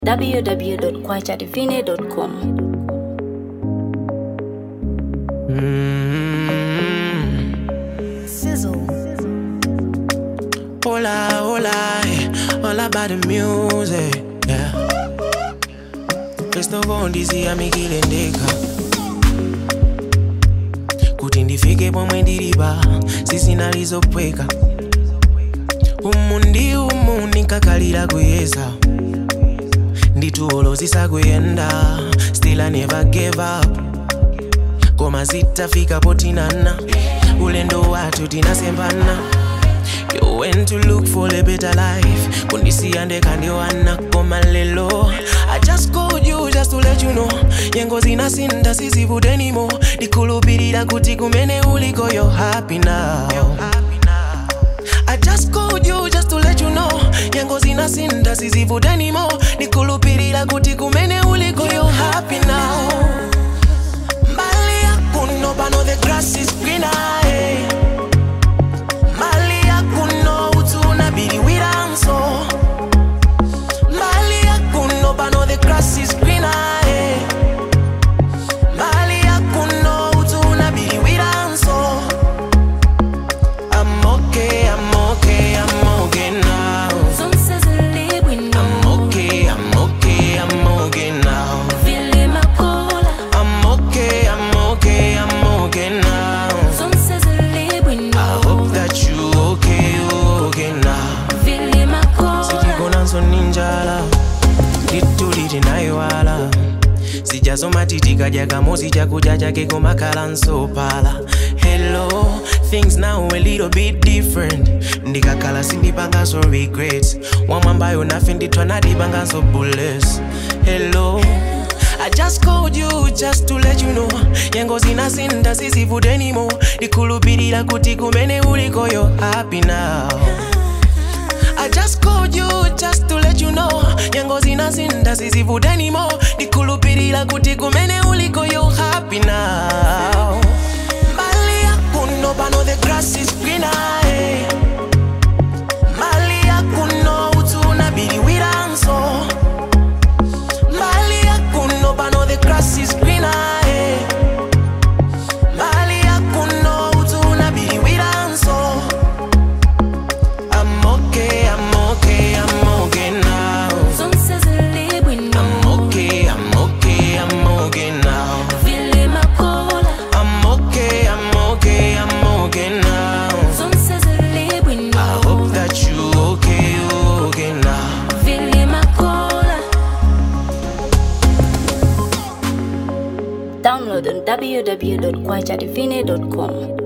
www.kwachadivine.com. Mm. Sizzle. Hola, hola, eh, all about the music, yeah. Festo bondisi amikilendeka kuti ndifike pomwe ndilipa sizinalizopweka umu ndi umu ndinkakalira kuyeza nditulo zisakuyenda still I never gave up koma zitafika potinana ulendo wathu tinasembana You went to look for a better life kundisiya ndekandiwana koma lelo I just called you just to let you know nyengo zinasinda sizivude anymore ndikhulupirira kuti kumene uliko you're happy now I just called you just to let you know nyengo zinasinda sizivude anymore ndikhulupirira kuti kumene uliko you're happy now mbali yakuno pano the grass is greener hey. mbali yakuno utuna biliwiranso mbali yakuno pano the grass is greener hey. mbali yakuno utuna biliwiranso I'm okay, I'm okay, I'm okay now. Some says a live we I'm know. okay, I'm okay, I'm okay now. Feeling my cola. I'm okay, I'm okay, I'm okay now. Some says a live we I know. hope that you okay, you okay now. Feeling my cola. sijigonanso ninjala lituliti nayiwala sijasoma titikadya kamosi chakudya chake komakhala nsopala hello things now a little bit different ndikakhala sindipanganso regrets wamwambayo nafe ndithwa nadipanganso bullets hello I just called you just to let you know nyengo zinasinda sizivude anymore ndikhulupirira kuti kumene uliko you're happy now I just called you just to let you know nyengo zinasinda sizivude anymore ndikhulupirira kuti kumene uliko you're happy now mbali yakuno pano the grass is greener hey. mbali yakuno utuna biliwiranso mbali yakuno pano the grass is greener hey. mbali yakuno utuna biliwiranso I'm okay, I'm okay, I'm okay now. Some says a live we know. I'm okay, I'm okay, I'm okay now. Feeling my cola. I'm okay, I'm okay, I'm okay now. Some says a live we know. I hope that you okay, you okay now. Feeling my cola. Download on www.kwachadivine.com.